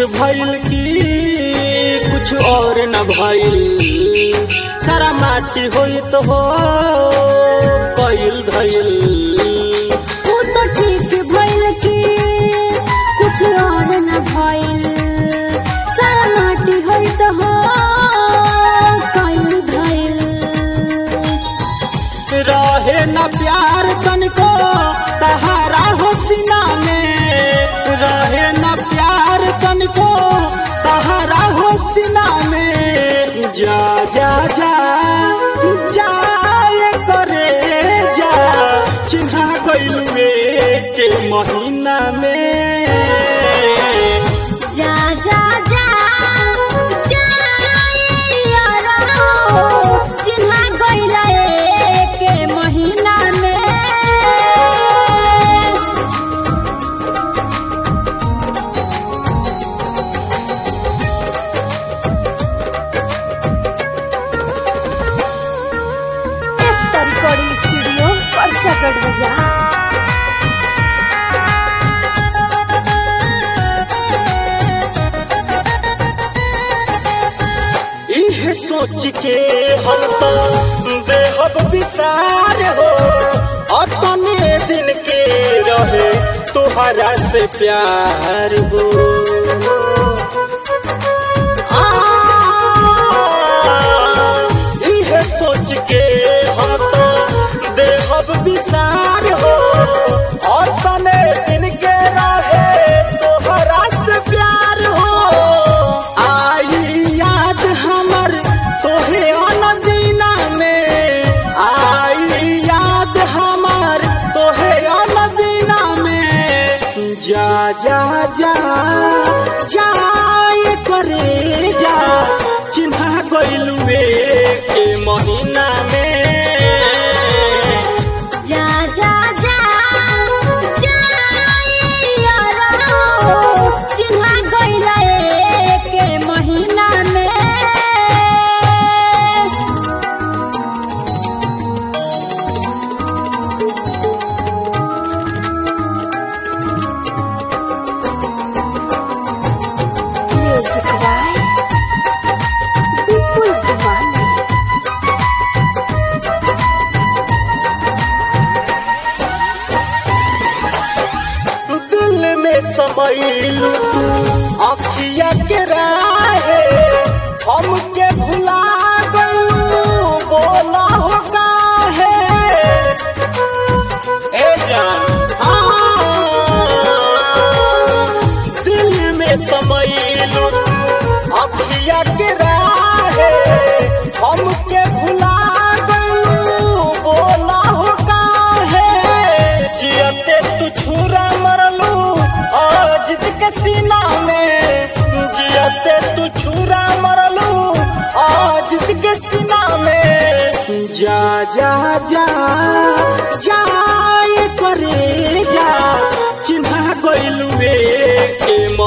भइल की कुछ और न भइल सारा माटी होई तो हो कइल धइल ऊ तो ठीक भइल की कुछ और न भइल सारा माटी होई तो हो कइल धइल रहे न प्यार तनको तहारा हो सीना में रहे न प्यार तनको तहारा हो सीना में जा जा जा जाए करे जा चिन्हा गइलुए के महीना में जा जा जा जाइयो चिन्हा गइला के महीना में एकता रिकॉर्डिंग स्टूडियो परसगढ़ बाजार इहे सोच के हम तो बेहब विसार हो अतने दिन के रहे तोहरा से प्यार हो आ, इहे सोच के हम तो बेहब विसार हो अतने दिन के रहे तोहरा से प्यार हो आई याद हमर तोहे अनदीना में आई याद हमर तोहे अनदीना में जा जा जा जाए करे जा चिन्हा गइलुए के महीना में जा जा जा जाइयो चिन्हा गइला के महीना में म्यूजिक बाय विपुल दीवानी दिल में समैलू तू अखिया के राहे हमके भुला गलू बोला हो काहे ए जान हाँ, दिल में समैलू तू अखिया के राहे हमके भुला गलू बोला हो काहे जियते तू छुरा मरलू अजित के सीना में जियते तू छुरा मरलू अजित के सीना में जा जा जा जाए करे जा चिन्हा गइलुए के